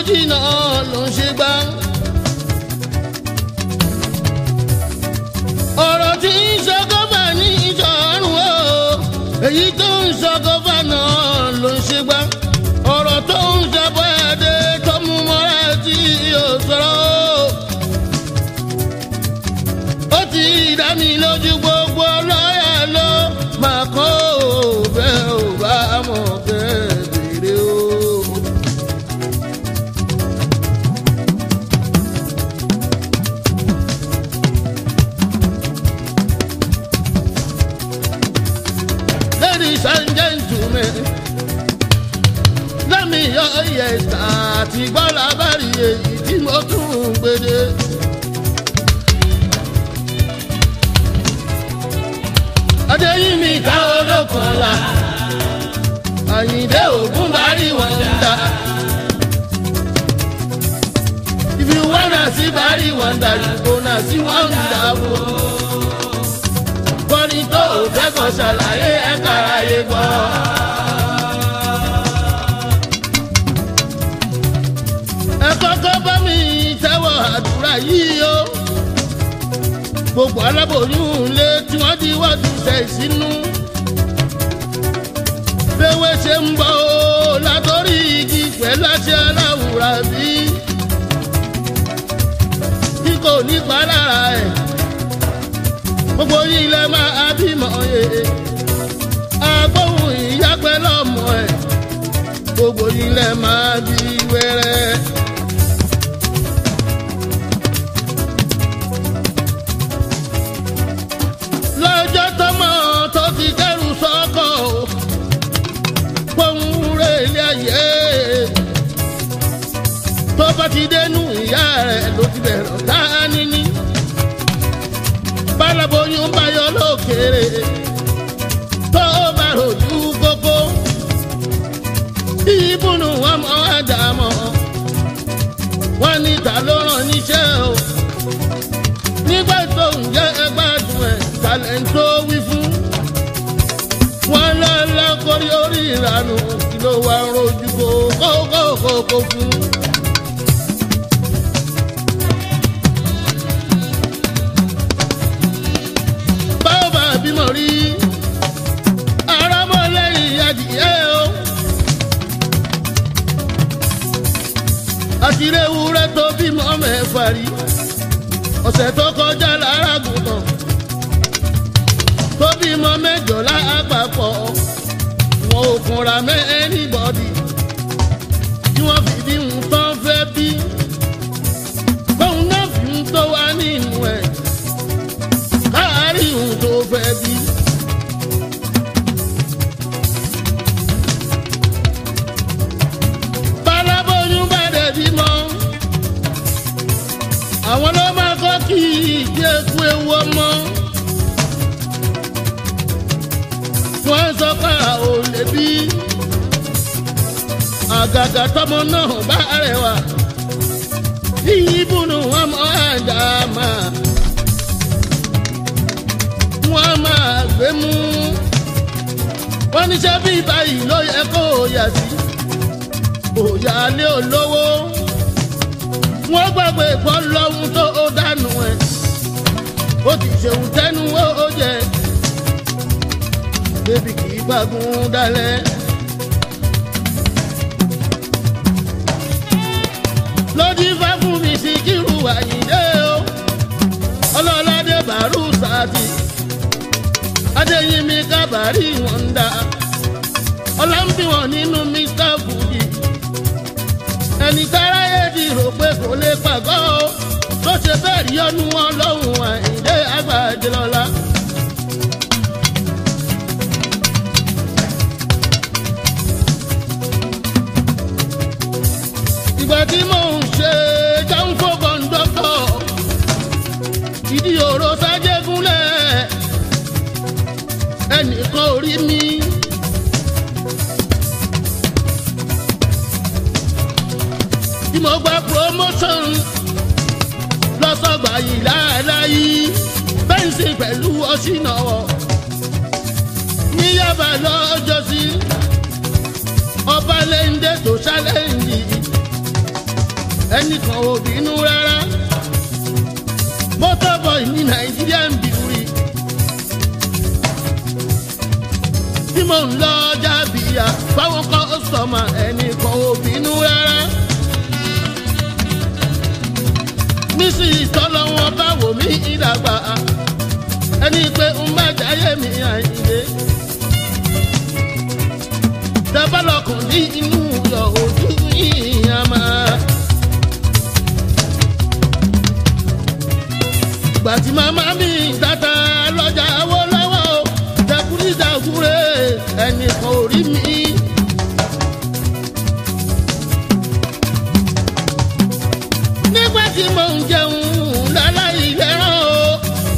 jìnnà ló ń ṣe gbá. ọ̀rọ̀ tí ń ṣọgọ́fà ní ìṣọ̀rùn o èyí tó ń ṣọgọ́fà náà ló ń ṣe gbá. ọ̀rọ̀ tó ń ṣàbọ̀ ẹ̀dẹ́ tó mú mọ́ra tí yóò sọ̀rọ̀ o. ó ti dá mi lójú gbogbo lọ́yà ló máa kọ́ òbẹ́ ò bá mọ̀ bẹ́ẹ̀ bèrè o. Ladies and gentlemen, lẹ́mi yọ ìyẹ̀sà àti gbọ́lá bẹ́rì èyí tí mo tún ń gbede. Adéyínmi ká olókànlá, Àyìndé ògún bá rí wọn dá. If you wanna see Bari wonder, you gonna see wonderful kọ́ni tó ò fẹ́ kàn ṣàlàyé ẹ̀ka ayé gbọ́. ẹ kọ́kọ́ bá mi tẹ́wọ̀ àdúrà yìí o. gbogbo aláboyún lé tí wọ́n ti wọ́jú tẹ̀ sínú. béwé ṣe ń bọ̀ o látọ̀rí igi pẹ̀lú àṣẹ aláwùrà bí. tí kò ní pa lára ẹ̀ gbogbo yìí lẹ máa bímọ ye agbóhùn ìyá pẹ̀lú ọmọ ẹ̀ gbogbo yìí lẹ máa bí wẹ́rẹ́. lọ́jọ́ tọmọ tó ti kẹ́rù sọ́kọ̀ o pohùn rẹ̀ ilé ayé tó bá ti dénú ìyá rẹ̀ ló ti bẹ̀rẹ̀ tá a níní bálaboyún bá yọ lókèrè tó bá rojú kókó ìbùnú wọn mọ àdàmọ wọn ní ta ló rán níṣẹ́ o nígbà tó ń jẹ́ ẹgbàdùn ẹ̀ talẹ̀ ń tó wí fún wọn lọ́lọ́ kórí orí ìlànà kí ló wá rojú kókó kókó fún. báwo bá bímọ rí arámọlẹ́yìn adìyẹ o. àtìrẹ ewúrẹ́ tó bímọ mẹ́fà rí ọ̀sẹ̀ tó kọjá lára gùnà tó bímọ mẹ́jọ lápapọ̀ wọn ò kunra mẹ́ anybody tí wọ́n fi bí ń tán fẹ́ bí bóun náà fi ń tó wá nínú ẹ̀ káàárín ohun tó fẹ́ bí. bálábóyún bá dẹ̀ bímọ àwọn ló máa kọ́ kí ìjẹ́ kú ewu ọmọ. wọ́n sọ pé a ò lè bí àgàgà tọmọ náà bá rẹwà ìyíbùnú ọmọ àdá máa wọ́n máa gbé mú. wọ́n níṣẹ́ bí báyìí ló yẹ kó o yà sí. òyà lé olówó. wọ́n gbàgbé pọ́ lọ́hún tó ó dànù ẹ̀. ó ti ṣeun tẹ́nu ó jẹ. débi kì í gbàgùn dalẹ̀. lójú fẹ́ fún mi sí kírù àyíndé o. ọlọ́ládé bàrú sáàtì adéyínmi kábàárì wọn ń dá ọlámbí wọn nínú mr fuji ẹni táráyé ti rò pé kò lè pàgọ́ o tó ṣe bẹ́ẹ̀ rí ọdún wọn lọ́hùn àìdé àgbàdélọ́lá. ìgbà tí mò ń ṣe jáǹfò kọ́ńdọ́tọ̀ ìdí òró sájégúnlẹ̀ ẹnìkan ò rí mi. tí mo gba promotion lọ́sọ̀gbà yìí láàláyé bẹ́ǹsì pẹ̀lú ọ̀ṣìnàwọ̀ ní yaba lọ́jọ́ sí ọba lẹ́ńdẹ́ tó ṣálẹ́ǹdì ẹnìkan ò bínú rárá motor boy ní nàìjíríà ń bìrì tí mò ń lọ jábìyà báwọn kan ó sọmọ ẹnìkan ò bínú rárá nísìnyí tọ́lọ́ wọn bá wò mí ìdàgbà ẹni pé ń bá jáyé mi àyílé tẹ́fọ́lọ́kùn ní inú yọ ojú yìnyín máa. gbàtí màmá mi tata lọ́jà wó lọ́wọ́ o tẹkùrìtàkùrẹ́ ẹnìkan ò rí mi. nígbà tí mò ń jẹun láláì lẹ́ràn o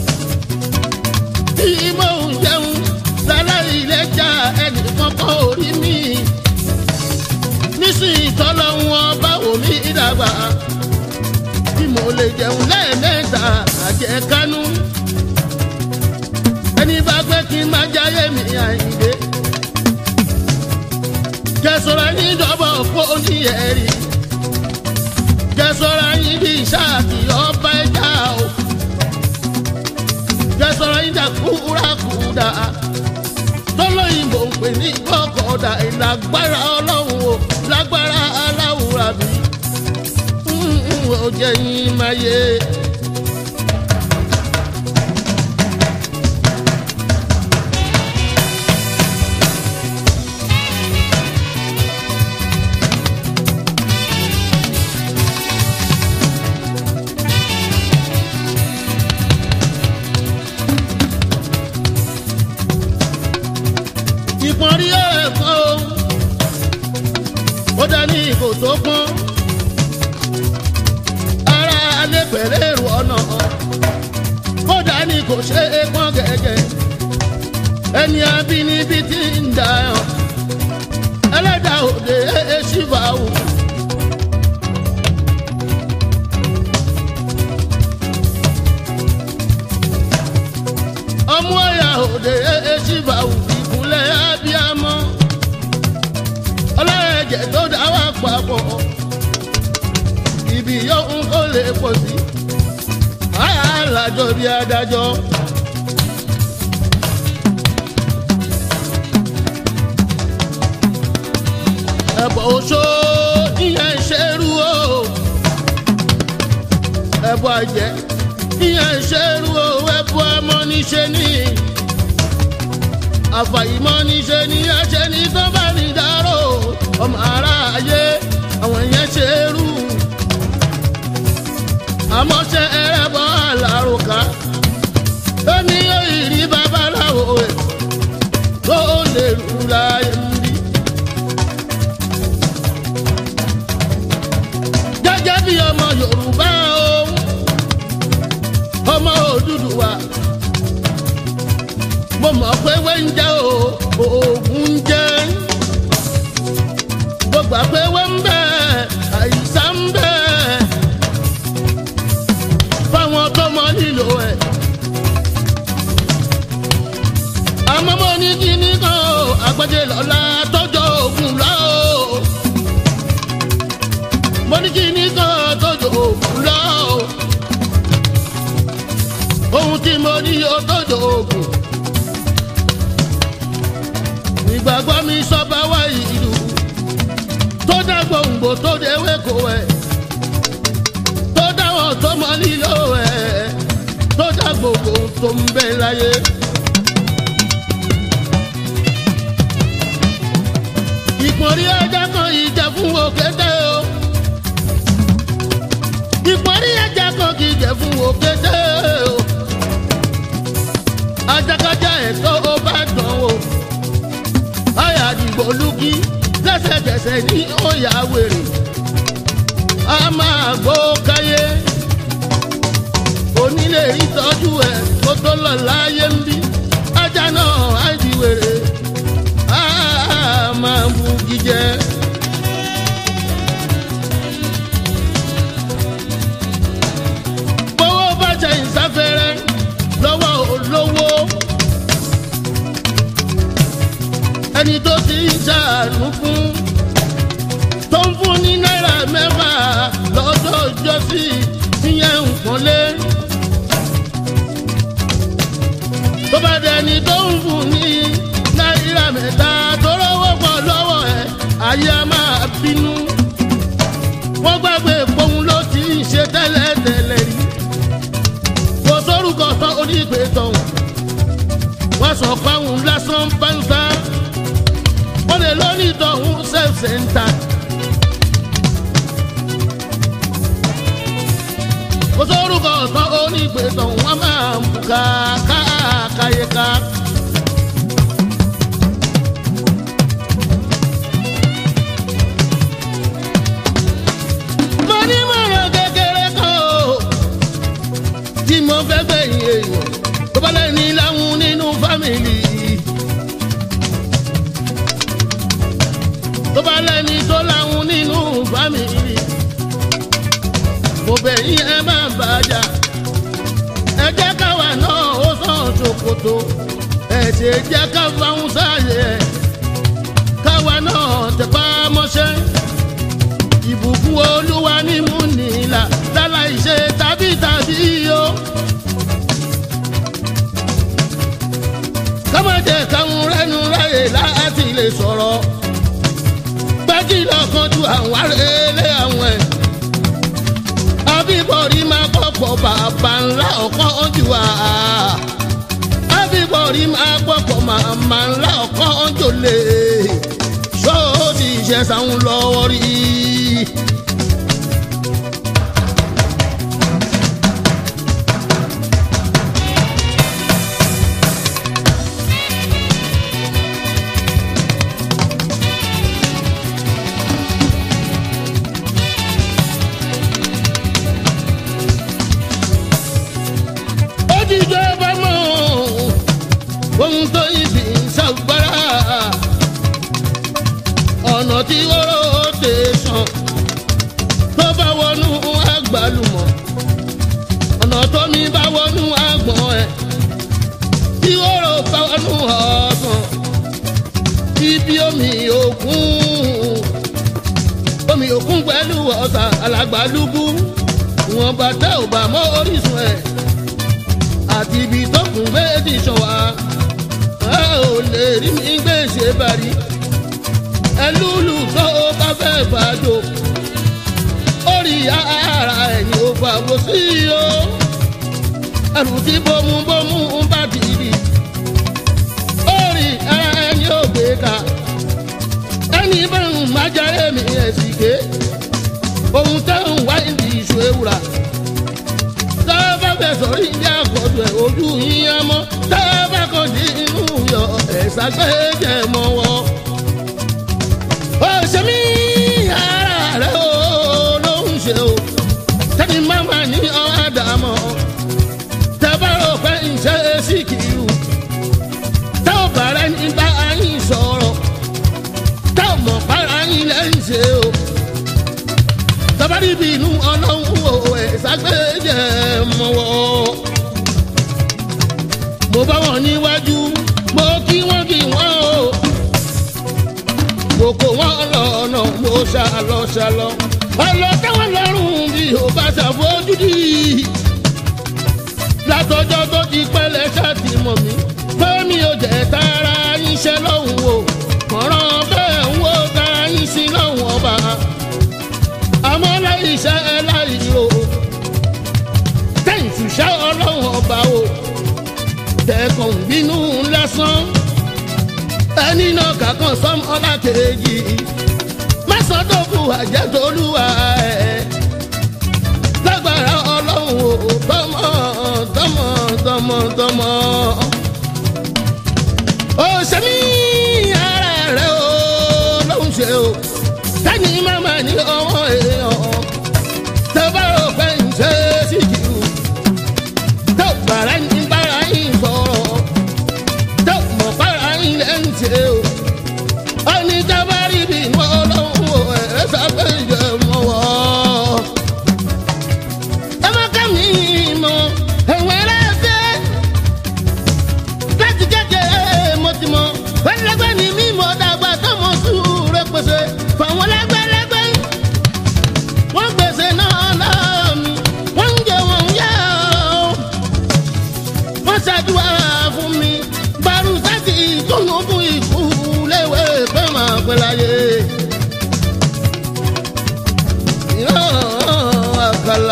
tí mò ń jẹun láláì lẹ́jà ẹnìkan kan ò rí mi. nísìnyí tọ́lọ́hún ọba wò mí dàgbà tí mo lè jẹun lẹ́ẹ̀mẹ́ta àjẹkánú. ẹni bá gbé kí n máa jáyé mi àyíndé. jẹ́sọ̀rọ̀ yín dọ́bọ̀ fún oníyẹ̀rì. jẹ́sọ̀rọ̀ yín bí sáàtì ọba ẹja o. jẹ́sọ̀rọ̀ yín dà kúrakúdà. tọ́lọ́yìnbó ń pè ní kọ́kọ́dà ìlágbára ọlọ́run o lágbára aláwùrà bí ó jẹ́ yín máa yé. ìpọ́nrí ẹ̀kọ́ ó dání ìgò tó pọ́n ara alẹ́ pẹ̀lẹ́ èrò ọ̀nà kódà ní kò ṣe é pọ́n gẹ́gẹ́ ẹni abínibí ti ń dà ọ́ ẹlẹ́dàá òde ẹ̀ ṣìfà wò. ọmú ọ̀yà òde ẹ̀ ṣìfà wò ìkúnlẹ̀ abiyamọ ọlọ́ẹ̀jẹ̀ tó dá wà papọ̀ ibi yóò kó lè pọ̀ sí. alájọ bí adájọ́. ẹ̀bọ̀ oṣó ìyẹn ṣerú o. ẹ̀bọ̀ àjẹ́ ìyẹn ṣerú o. ẹ̀bọ̀ ọmọ níṣẹ́ ní. àfàìmọ̀ níṣẹ́ ní ẹ̀ṣẹ̀ ní tó bá ní dárò. ọmọ aráyé àwọn ìyẹn ṣerú àmọ́ ṣe ẹrẹ́ bọ́ àlàrùkà lóní òyìnbí babaláwo ẹ̀ tó lè rú láyé ń bí. gẹ́gẹ́ bí ọmọ yorùbá ohun ọmọ òdúdúwà mo mọ̀ pé wẹ́ńjẹ́ o oògùn ń jẹ́ gbogbo àpéwé ń bẹ̀ àìsàn ń bẹ̀ fáwọn tó mọ nílò ẹ̀. àmọ́ mo ní kíní kan o àgbẹ̀dẹ lọ́la tọ́jọ́ ògùn lọ o. mo ní kíní kan tọ́jọ́ ògùn lọ o. ohun tí mo ní o tọ́jọ́ ògùn. ìgbàgbọ́ mi sọ bá wá ìlú tó dá gbòǹgbò tó déwé kò ẹ̀ tó dáwọ́ tó mọ nílò ẹ̀ tó dá gbogbo tó ń bẹ láyé. ìpọ́nrí ẹja kan ìjẹ fún òkété o. ìpọ́nrí ẹja kan kì í jẹ fún òkété o. ajakajá ẹ̀tọ́ ó bá dán o. àyà àdìgbò lùkì lẹ́sẹ̀kẹsẹ̀ ní òyà wèrè a máa gbó káyé onílé ìtọ́jú ẹ̀ kó tó lọ láyé ń bí ajá náà á di wèrè á máa bu jíjẹ. gbowó bàjẹ́ ìsáfẹ́rẹ́ lọ́wọ́ olówó ẹni tó ti ń ṣàánú fún tó ń fún ní náírà mẹ́fà lọ́dọ̀ lọ sí ìyẹn nǹkan lé. tó bá dẹni tó ń fún ní náírà mẹ́ta tó lọ́wọ́ pọ̀ lọ́wọ́ ẹ̀ ayé a máa bínú. wọ́n gbàgbé pohun ló ti ń ṣe tẹ́lẹ̀tẹ́lẹ̀ rí. kò sórúkọ tán onígbè tọ̀hún. wọ́n sọ fáwọn lásán pàǹsá. wọ́n lè lórí tọ̀hún self center. kò sórúkọ tán onígbè tọ̀hún wọ́n máa ń bùkà káàkáyéká. mo ní mọ̀ràn kékeré kan o tí mo fẹ́ gbẹ̀yìn èèyàn tó bá lẹ́ni láwọn nínú fámìlì. tó bá lẹ́ni tó láwọn nínú fámìlì. mo bẹ̀yìn ẹ má bàjá ẹ jẹ́ káwa náà ó sàn ṣòkòtò ẹ ṣe jẹ́ ká fáwọn sáàyè ẹ káwa náà tẹpá mọ́ṣẹ́ ìbùkún olúwa ní mú nìlà láláì ṣe tàbí tàbí o. kámọ́jẹ káwọn rẹ́nu ráyè láti lè sọ̀rọ̀ gbájúlọ̀ kan ju àwọn arẹ́lẹ̀ àwọn ẹ̀. abíbọ̀rí máa kọ́kọ́ bàbá ńlá ọ̀kan jù wá. abíbọ̀rí máa kọ́kọ́ màmá ńlá ọ̀kan jò lè. ṣó o ti ṣe sáwọn lọ́wọ́ rí i. ó ti jẹ́ bá mọ́ ohun tó ibi ṣàgbára ọ̀nà tí oró tè sàn tó bá wọnú àgbàlùmọ̀ ọ̀nà tó mi bá wọnú àgbọ̀n ẹ̀ tí oró bá wọnú ọ̀sán ibi omi òkun omi òkun pẹ̀lú ọ̀sà alàgbàlúgbú wọn bá tẹ ò bá mọ orísun ẹ̀ àti ibi tó kún méjì sàn wá ẹ ò lè rí mi gbé ṣe bàrí ẹlúlù tó o bá fẹ́ fàájò orí ara ẹ̀yìn ò fàwọ́ sí i o ẹrù tí bómúbómú ń bá dìrì orí ara ẹ̀yìn ò gbé ká ẹni bá ń májàre mi ẹ̀ sì ké ohun tẹ́ ń wá ìdí ìṣó ewúra tá a bá fẹ́ sọ̀rọ̀ ìdí àkọ́tù ẹ̀ ojú yín á mọ́ tá a bá kàn dín inú yọ ẹ̀ ṣàgbéjẹ̀ mọ́ wọ́. ó ṣe mí ara rẹ̀ ó ló ń ṣe o tẹ́ni máma ní ọ̀dàmọ́ tẹ́ bá rò pé ń ṣe é sí kìlú tẹ́ ò bá rẹ̀ ní bá yín sọ̀rọ̀ tẹ́ ò mọ̀ para yín lẹ́yìn ṣe o tabari bínú ọlọ́run o ẹ̀ ṣàgbéjẹ̀ mọ́wọ́. mo bá wọn níwájú mo kí wọ́n kí wọ́n o. mo kó wọn lọ́nà mo ṣàlọ́ ṣàlọ́. ọlọ táwọn lọ́rùn bí o bá ṣàfojúdi. látọjọ́ tó ti pẹ́lẹ́ ṣáàtì mọ̀ mí. pé mi ò jẹ́ tara yín ṣe lọ́hùn o. kọ̀ọ̀ràn bẹ́ẹ̀ ń wo tara yín sí lọ́hùn ọba àmọ́ láìṣẹ́ ẹ láìro tẹ̀yìntì ṣá ọlọ́run ọba o tẹ̀kàn bínú lásán ẹni náà kàkàn sọm ọlá kejì mẹ́sàn-án tó kù àjẹtolúwa ẹ̀ lágbára ọlọ́run o tọmọ tọmọ tọmọ tọmọ ó ṣe mí ara rẹ o lóhùn ṣe o tẹ́ni máma ní ọwọ́ èèyàn tẹ́ bá rò pé ń ṣe é sí jù tẹ́ bàrà ń bára yín sọ̀rọ̀ tẹ́ mọ̀ bára yín lẹ́ ń ṣe o ẹni tẹ́ bá rí bí inú ọlọ́run o ẹ̀ sábẹ́ ìjọ mọ́ wọ́. ẹ má ká mi mọ ẹ̀wọ̀n ẹlẹ́sẹ̀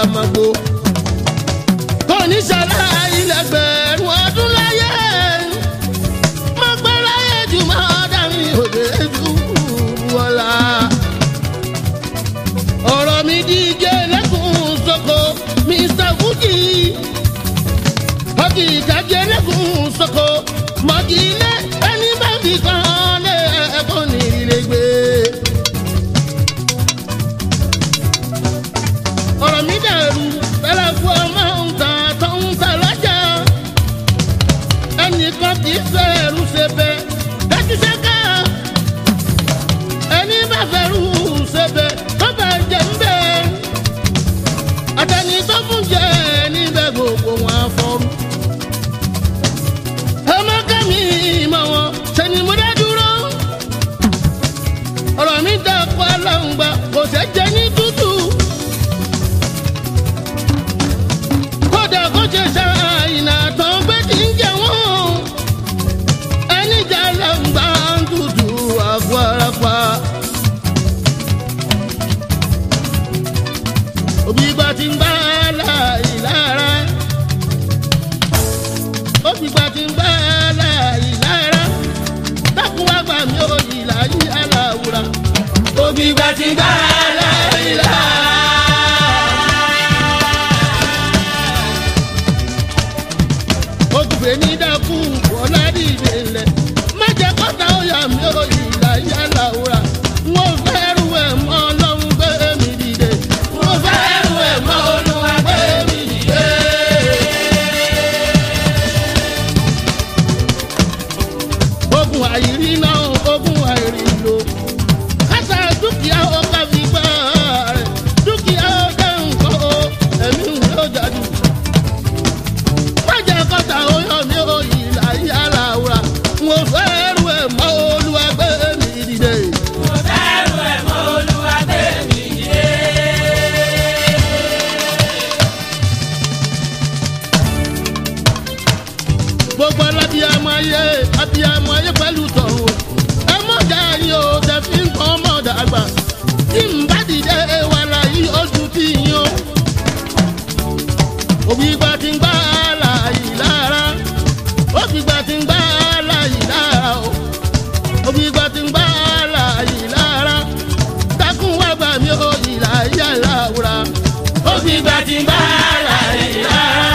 àkàlàmàgbò kò ní ṣàlá ilẹ̀gbẹ̀rún ọdún láyé mo gbọ́ láyé jù máa dàrí òde jù wọ́lá. ọ̀rọ̀ mi díje lẹ́kùn sọ́kò mr fuji ọkì ìkàjẹ́ lẹ́kùn sọ́kò mọ̀kì ilé ẹni bá fi kan lé ẹ̀kọ́ ní ilé gbé. ọ̀rọ̀ mi dẹ̀rù tẹ́lẹ̀ fún ọmọ nǹta tó ń ta lọ́jà. ẹnìkan kì í ṣe ẹrú ṣe bẹ́ dájú ṣẹ́ká. ẹni bá fẹ́rù ṣe bẹ́ tó bá jẹ ń bẹ́. àtẹni tó fún jẹ níbẹ̀ gbogbo wọn afọ́rú. ọmọ kẹ́mi ìmọ̀ wọn ṣe ni mo dá dúró. ọ̀rọ̀ mi dà kọ́ aláǹgbá kò ṣe jẹ ní tútù. kódà kó ṣe ṣàìnà tán pé kí n jẹ wọ́n. ẹni jà lọ́ngbà ń tutù àgọ́ ara pa. òbí gba ti ń bá láì lára. òbí gba ti ń bá láì lára. dákun wá gbà mí ò ìlà yí aláwùrà. òbí gba ti ń bá láì lára. ògùnfẹ̀ ní dákú wọlá dìde lẹ̀ má jẹ́ kọ́ta ó yà mí ó ìlà yálà òra wọ́n fẹ́ rú ẹ̀ mọ́ ọlọ́run gbé mi dìde wọ́n fẹ́ rú ẹ̀ mọ́ olúwa gbé mi dìde. ogun àìrí náà ogun àìrí lò kásá dúkìá ó ká fi gbá rẹ̀ dúkìá ó dẹ́ nǹkan ó ẹ̀mí ń lọ jáde májẹ kọta oyún mi ò ìlà yàrá wúrà mo fẹ́ rú ẹ̀ mọ́ olúwa gbé mi dìde. gbogbo alábíàmọ ayé abíàmọ ayé pẹ̀lú tọ̀hún ẹ mọ̀jà yín o tẹ fi ń kọ́ ọmọ dàgbà tí n bá dìde wà láyé ojú tí yín o òbí gba ti ń gbá láàyè lára òbí gba ti ń gbá láàyè lára o òbí gba ti ń gbá láàyè lára dákun wá gbà mí o ìlà yàrá wúra òbí gba ti ń gbá láàyè lára.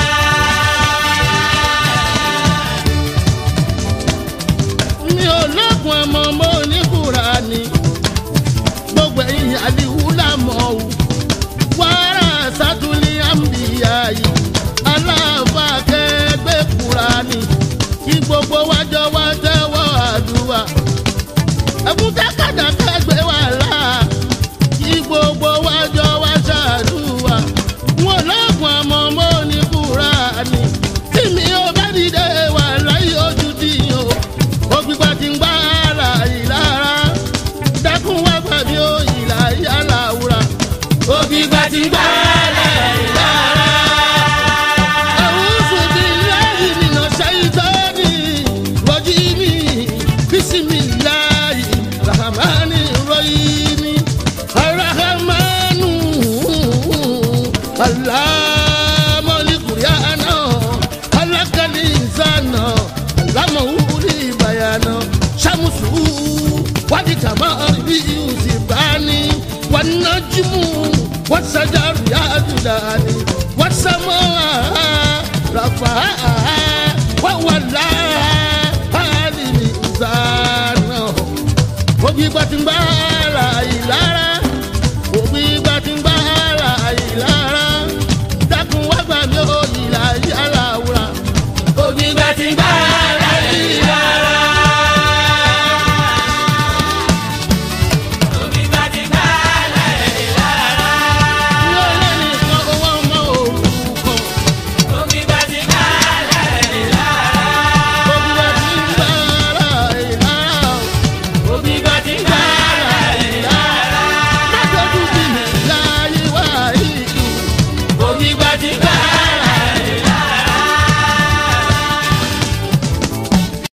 mi ò lókun ọmọ mo ní Kùránì gbogbo ẹ̀yìn àdìwú làmọ́ o wàrà sátúlì àmbìyá yìí aláàfà kẹgbẹ́ Kùránì kí gbogbo wájọ wá tẹ́wọ́ àdúrà ẹkún tákàdá kẹgbẹ́ wà láà kí gbogbo wájọ wá ṣàdúrà wọn lọ́gùn àmọ́ mo ní Kùránì tí mi ò bá dìde wà láyé ojú tí yàn ó gbígbà tí ń gbá ara ìlara dákun wá gbà mí ó ìlà yálà wúrà òbí gbà tí ń gbá ara ìlara. A'udhu billahi minash shaitani rajim. Bismillahi rahmani rahim. Ar-Rahmanu allama al-Qur'ana khalaqa al-insana allamahu al-bayana shamsu wal-qamaru yusifani wan-najmu was-shajaru yasjudani was-samaa رفعها وولى